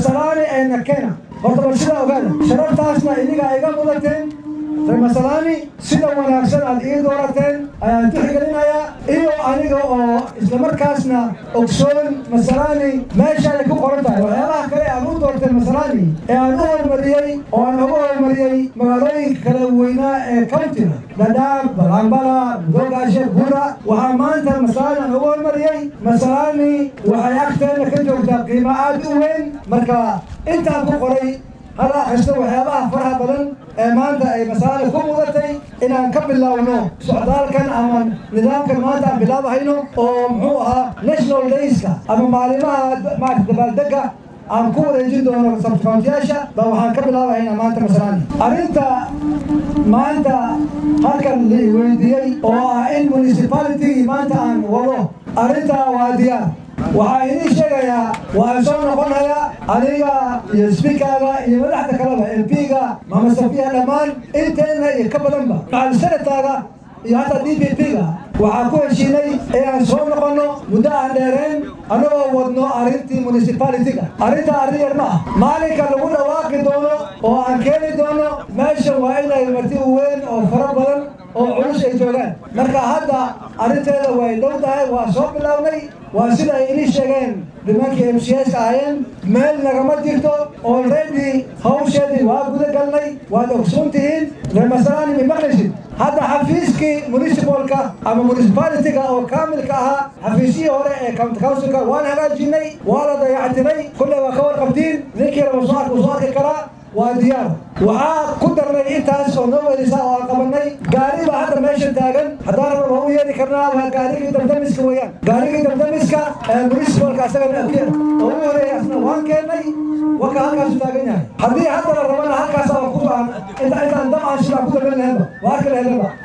masalaani eena kena horta bal sidaa ogaada sharaftaasna iniga iga mudateen reer masalaani sida wanaagsan aad ii doorateen ayaan tixgelinayaa iyo aniga oo islamarkaasna ogsoon masalaani meeshaay ku qoran tahay waxyaabaha kale aan u doortay masalaani ee aan u hormariyey oo aan ugu hormariyey magaalooyinka kala weynaa ee countiga dadaab balambala mudogaashe bura waxaa maanta masalaani aan ugu hormariyey masalaani waxay agteena ka joogtaa qiimo aad u weyn marka intaan ku qoray hal akhristo waxyaabaha faraha badan ee maanta ay masaali ku mudatay inaan ka bilaawno socdaalkan ama nidaamkan maanta aan bilaabahayno oo muxuu ahaa national dayska ama maalimaha maarata dabaaldega aan ku wareejin doono sabcountiyaasha baa waxaan ka bilaabahaynaa maanta masalaani arrinta maanta halkan la weydiiyey oo ah in municipality maanta aan wado arrintaa waa diyaar waxaa idiin sheegayaa waan soo noqonayaa aniga iyo sbiikaaga iyo madaxda kaleba mp-ga mama safiya dhammaan inteenna iyo ka badanba macal senataaga iyo hataa d p p-ga waxaan ku heshiinay inaan soo noqonno muddo aan dheereen annagoo wadno arrintii municipality-ga arrintaa arrin yar ma ah maalinka lagu dhawaaqi doono oo aan keeni doono meesha waa inay marti weyn oo fara badan oo culus ay joogaan marka hadda arrinteeda way dhow tahay waa soo bilownay waa sida ay inii sheegeen nimankii m c s ahaayeen meel nagama jirto already hawsheedii waa guda galnay waad ogsoon tihiin reer masalaani ma maqlaysid hadda xafiiskii municipalka ama municipality-ga oo kaamilka ahaa xafiisyihii hore ee county councilka waan hagaajinay waa la dayactiray kulley waa ka warqabtiin ninkii raba soo arka soo arki karaa waa diyaar waxaa ku darnay intaas oo noo weelisa oo aan qabanay gaari baa hadda meesha taagan haddaan raba waa u yeeri karnaa waa gaarigii damdamiska weeyaan gaarigii damdamiska ee municipalka asagana oo ugu horeeya asna waan keennay waka halkaasu taagan yahay haddii hadda la rabana halkaas aan ku intaan dam aan sidaa ku daban lahaynba waa arki lahaynba